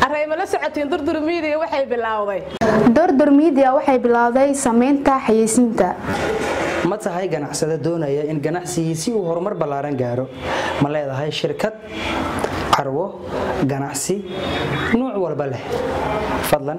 arayma la socotiin durdur miidiya waxay bilowday durdur miidiya waxay bilowday samaynta xayeysiinta ma tahay ganacsade doonaya in ganacsigiisi uu horumar ballaaran gaaro ma leedahay shirkad carwo ganacsi nuuc walba leh fadlan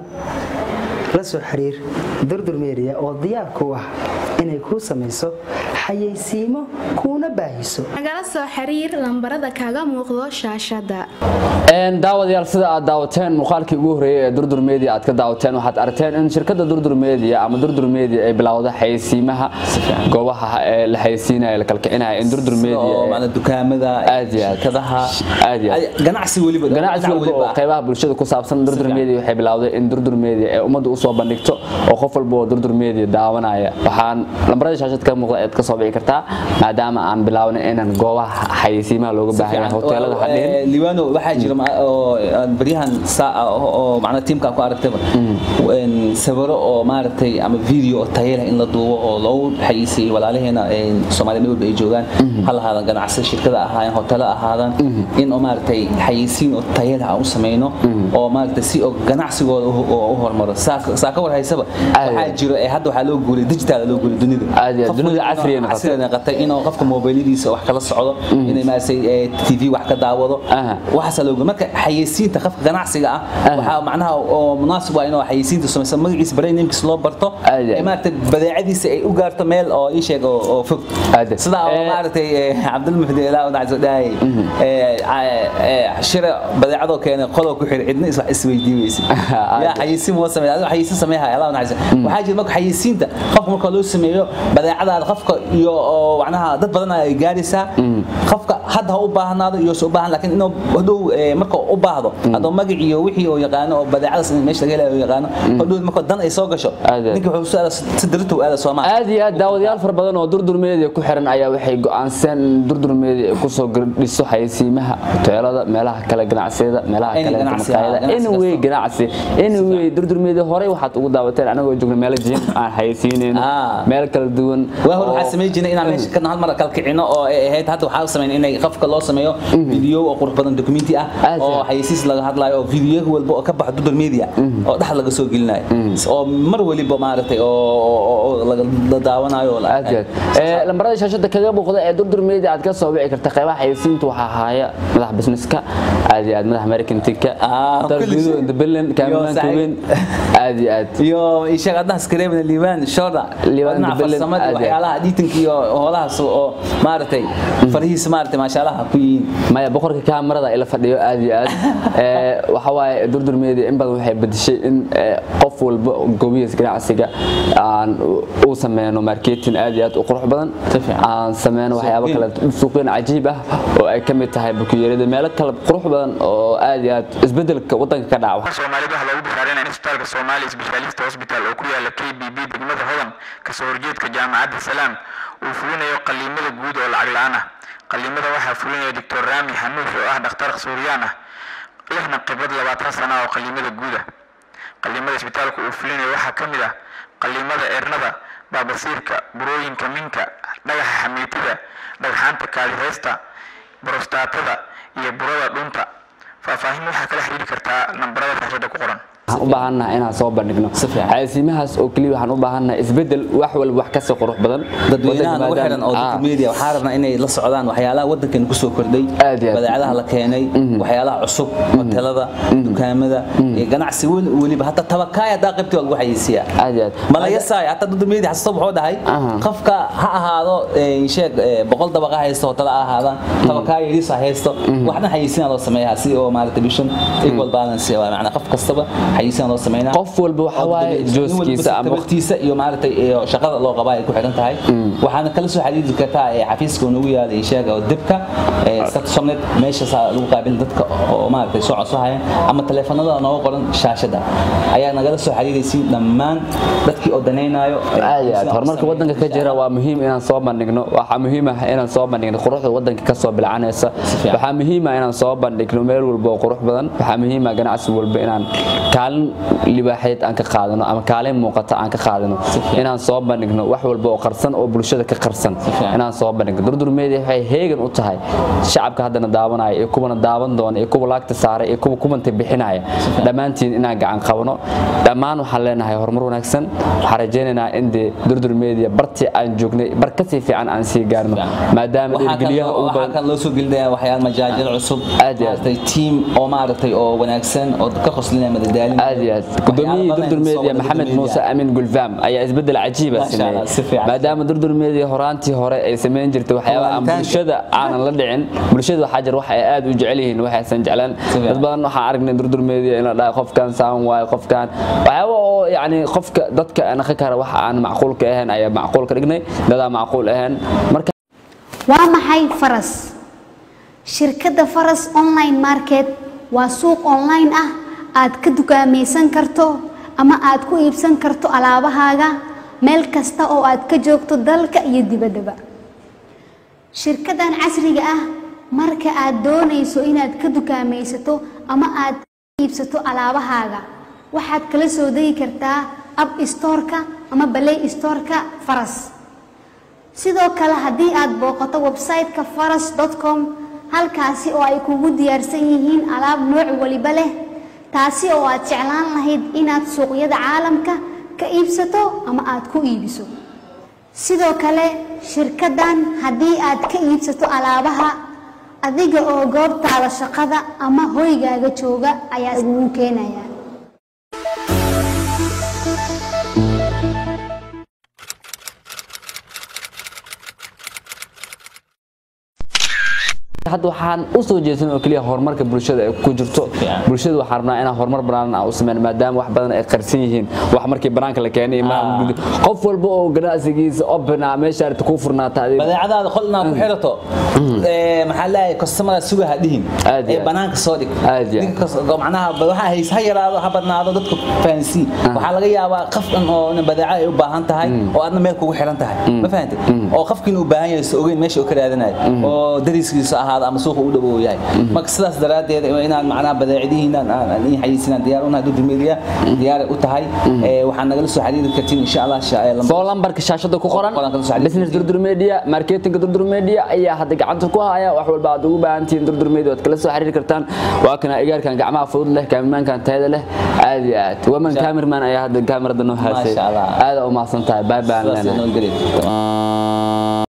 la soo xiriir durdur meeriya oo diyaar ku ah inay kuu samayso xayeysiimo kuuna baahiso nagala soo xiriir lambarada kaga muuqdo shaashada daawadayaal sida aad daawateen muuqaalkii ugu horeeyay ee durdur media aad ka daawateen waxaad aragteen in shirkadda durdur media ama durdur media ay bilowda xayeysiimaha goobaha ee la xayeysiinaya la kalkicinaya in durdur media dukaamada aad iyo aad shirkadaha aad iyo aad ganacsi weliba ganacsi walba oo qaybaha bulshada ku saabsan durdur media waxay bilowday in durdur media ee ummadda u soo bandhigto oo qof walba oo durdur media daawanaya waxaan lambarada shaashada ka muuqda aad ka soo bici kartaa maadaama aan bilaabnay inaan goobaha xayeysiimaha looga baahan yahay hoteelada hadhihin liwano waxaa jira ma- oo aan baryahan saa oo macna tiimka ku aragtaba een sawiro oo maaragtay ama video oo tayo leh in la duubo oo loogu xayisiiyo walaalaheena een Soomaaliya meel walba ay joogaan hal ahaadan ganacsi shirkada ahaayeen hoteelo ahaadan in oo maaragtay xayisiin oo tayo leh aan u sameyno oo maaragtay si oo ganacsigooda u u- u horumaro saa saa ka war haysaba waxaa jiro ee hadda waxaa loo guuray digital loo guuray dunida Aad iyo aad, Qof dunida walba casriga inuu- noqotay. casriga noqotay inuu qofka mobiladiisa wax kala socdo inay maaragtay ee, tv wax ka daawado Aha. waxaas loo marka xayeysiinta qofka ganacsiga ah waxaa macnaha oo munaasib ah inuu xayeysiinta samayso magaciisa brand namekiisa loo barto Aad iyo aad. ee maaragtay badeecadiisa ay u gaarto meel oo ii sheeg oo oo fog Aad iyo aad. sida oo Eh, maaragtay ee, cabdulmuxdi ilaa uu dhacso dhaay ee ee, shira badeecadoo keenay qoloo ku xiray cidna is wax isweydiiweysa Aad yaa xayeysiin woo sameeyaa adigo xayeysiin sameeyaa ilaa uu dhacso waxaa jira marka xayeysiinta qofka marka loo sameeyo badeecadaada qofka iyo oo macnaha dad badan ay gaaraysaa qofka hadda ha u baahnaado iyo soo baahan laakiin inuu hadhow ee, marka u baahdo adoo magac iyo wixii oo yaqaano oo badeecadaas in meesha laga helayo oo yaqaano hadhow marka dan ay soo gasho Aad iyo aad. ninka wuxuu soo aadaa si dirto aada Soomaaliya aad iyo aad daawadayaal fara badan oo durdur media ku xiran ayaa waxay go'aansan in durdur media ay kusoo dhiso xayeysiimaha hoteelada meelaha kale ganacsiyada meelaha Any kale ganacsi, maqaayada ah, ganacsi anyway kasta. ganacsi anyway durdur media horey waxaad ugu daawateen anagoo joogna meelo jim aan xayeysiinayno Ah. meel kala duwan waa hor oo- waxaa samayn jirnay inaan meesha kan hal mar kala kicino oo ay ahayd hadda waxaa sameyn inay qofka loo sameeyo video oo qurux badan documenti ah Aad oo iyo. xayeysiis laga hadlayo oo video walba oo ka baxo Google Media oo dhax laga soo gelinayo oo mar waliba maaragtay oo oo- oo laga la daawanayo oo la- aad iyo aad ee lambarada shaashada kaga muuqda ee durdur media aad ka soo wici karta qaybaha xayeysiinta waxaa haya madax businesska aad iyo aad madax american tika Ah, kulli shay. independent kaamiraanka saaxiib. weyn aad iyo aad iyo ishaga adna skareebna liibaan shoda Liibaan wadnaha Dublin, farsamada aad iyo aad. waxyaalaha editinka iyo howlahaas oo maaragtay farihiisa maaragtay maasha Allah ku yihiin maya boqorka kaamarada ila fadhiyo aad iyo aad ee waxa waaye durdur media in badan waxay bedeshay in ee, qof walba goobihiisa ganacsiga aan u sameeyno marketing aad iyo aad u qurux badan Si fiican. aan sameeyno waxyaabo kale suuqyada cajiib ah oo ay kamid tahay bukiyeerada meelo kale qurux badan oo aad iyo aad isbedelka wadanka ka dhaca soomaalida waxaa loogu bishaareynaya in isbitaalka Somali Specialist Hospital oo ku yaala KBB degmada Hodan kasoo horjeedka jaamacadda Salaam uu fulinayo qaliimada guud oo lacag la'aan ah qaliimada waxaa fulinaya Dr. Rami Hanuuf oo ah dhakhtar Suuriyaan ah lehna khibrad 20 sano oo qaliimada guud ah qaliimada isbitaalka uu fulinayo waxaa ka mid ah qaliimada eernada baabasiirka burooyinka minka dhagaxa xamiitida dhagxaanta kaadiheysta borostaatada iyo burada dhunta faahfaahin waxaa kala xiriiri kartaa nambarada shaashada ku qoran waxaan u baahannahay inaan soo bandhigno Si fiican. xayeysiimahaas oo keliya waxaan u baahannahay isbedel wax walba wax kasii qurux badan dadweynahan ugu Wadanka xiran oo maadaama- dadka media waxaa rabnaa inay la socdaan waxyaalaha wadankan kusoo kordhay Aad iyo aad. badeecadaha la keenay waxyaalaha cusub hotelada dukaamada iyo ganacsi weli weliba hataa tabakaaya hadaa qaybtii waa lagu xayeysiiyaa aad iyo aad ma laga saay hataa dadka media xasuusta wuxuu dhahay Aha. qofka ha ahaado ee, sheeg ee, boqol dabaqa haysto hotela ha ahaadaan tabakaaya yariis ha haysto waxna xayeysiina loo sameeyaa si oo maaragtay bishan equal balance waa macnaa qof kastaba xayeysiina loo sameynaa qof walba waxa waaye jooskiisa ama waqtiisa iyo maaragtay iyo shaqada loo qabaa ay ku xiran tahay waxaana kala soo xiriiri kartaa ee xafiiska nagu yaala sheega oo dibka ee stationet meesha lagu qaabil dadka oo maaragtay soo codsahayaan ama taleefanada nooga qoran shaashada ayaa nagala soo xiriiraysiin dhammaan dadkii oo danaynayo aad iyo aad horumarka wadanka ka jira waa muhiim inaan soo bandhigno waxaa muhiim ah inaan soo bandhigno quruxda wadanka ka soo bilcanaysa fiican. waxaa muhiim ah inaan soo bandhigno meel walba oo qurux badan waxaa muhiim ah ganacsi walba inaan ka kaalin libaaxeed aan ka qaadano ama kaalin muuqata aan ka qaadano inaan soo bandhigno wax walba oo qarsan oo bulshada ka qarsan fiican. inaan soo bandhigno durdur media waxay heegan u tahay shacabka haddana daawanaya iyo kuwana daawan doona iyo kuwa laagta saaray iyo kuwa kumanta bixinaya dhammaantiin inaan gacan qabno dhammaan waxaan leenahay horumar wanaagsan waxaan rajaynaynaa in dee durdur media bartii aan joognay bar kasii fiican aan sii gaarno maadaama waxaa dhiirgeliyaha ugu waxaa badan kan loo soo gelinaya waxyaal majaajil cusub Aad iyo aad. maaragtay tiim oo maaragtay oo wanaagsan oo ka qoslinaya madadaalin aad iyo aad gudoomiyihii durdur media maxamed muuse amin gulfaam ayaa isbedel cajiiba Masha Allah, si sameeyey fiican. maadaama durdur media horaantii hore ay samayn jirtay waxyaaba aan Waalitaanka. bulshada aanan la dhicin bulshada waxaa jira wax ay aad u jecel yihiin waxaysan jeclaan fiican. dad badan waxaan aragnay durdur media in la dhahay qofkan saan waayo qofkan waxyaaba oo yacni qofka dadka naqi kara wax aan macquulka ahayn ayaa macquul ka dhignay dadaa macquul ahayn marka waa maxay faras shirkadda faras online market waa suuq online ah aad ka dukaamaysan karto ama aad ku iibsan karto alaabahaaga meel kasta oo aad ka joogto dalka iyo dibaddaba shirkaddan casriga ah marka aad doonayso inaad ka dukaamaysato ama aad ka iibsato alaabahaaga waxaad kala soo degi kartaa app storeka ama play storeka faras sidoo kale haddii aad booqato website-ka faras.com halkaasi oo ay kugu diyaarsan yihiin alaab nooc waliba leh taasi oo aad jeclaan lahayd inaad suuqyada caalamka ka iibsato ama aad ku iibiso sidoo kale shirkaddan haddii aad ka iibsato alaabaha adiga oo goobtaada shaqada ama hoygaaga jooga ayaa lagugu keenayaa hadda waxaan u soo jeedsan oo keliya horumarka bulshada ay ku jirto bulshada waxaan rabnaa inaan horumar banaan aan u sameyn maadaama wax badan ay qarsan yihiin wax markii banaanka la keenay ma qof walba oo ganacsigiisa open ah meesha arta ku furnaata adiga badeecadaada qol inaad ku xirato ee maxaa leeyahay customer suga ha dhihin Aad iyo ee aad. banaanka soo dhig Aad iyo aad. Ninka kas- macnaha ba- waxa hays ha yaraado ha badnaado dadku fahansii waxaa laga yaabaa qof dhan oo nin badeeco ay u baahan tahay oo aadna meel kugu xiran tahay ma fahantay oo qofkiina u baahan yahay ogeyn meesha uu ka raadinayo oo dariskiisa ahaada ama suuqa u dhowow yahay marka sidaas daraaddeed waa inaan macnaha badeecadihiina aan aan in xayeysiinaan diyaar u nahay durdur media diyaar u tahay ee waxaan nagala soo xiriiri kartiin insha Allah sha- ee, lambar- soo lambarka shaashada ku qoran Qoran kala soo xiriir. business durdur media marketing durdur media ayaa hadda gacanta ku haya wax walba aad ugu baahan tihiin durdur media waad kala soo xiriiri kartaan waa kana igaarkan gacmaha fudud leh kaamirmaankan tayada leh aad iyo aad waman kaamirmaan ayaa hadda kaamirada noo haasay Masha Allah. aad u mahadsan tahay bye bye aan sidaas leenahay inoo geli